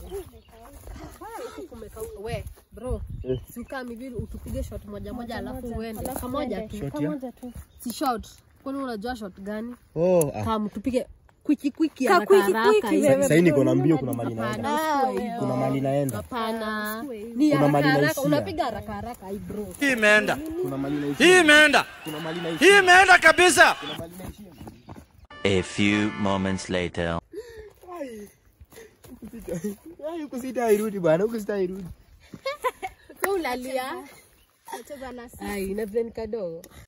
Huku kumekauka. We, bro. Eh. Si ukam hivi utupige shot moja moja alafu uende. Kamoja tu. Shot ya? Kamoja tu. Si shot. Kwani unajua shot gani? Oh, ah. Kam tupige kwiki kwiki Ka haraka kwiki haraka. kwiki hivi. wewe. Sasa niko na mbio kuna mali naenda. Hapana, usiwe hivyo. Kuna mali naenda. Hapana. Usiwe hivyo. Ni Kuna haraka mali haraka. naishia. Unapiga haraka haraka hii bro. Hii imeenda. Kuna mali Hii naishia. imeenda. Kuna mali Hii naishia. imeenda kabisa. Kuna mali naishia. A few moments later. Ai, huku sitairudi bwana, huku sitairudi. Kwa ulalia. Nacheza na Ai, na vile ni kadogo.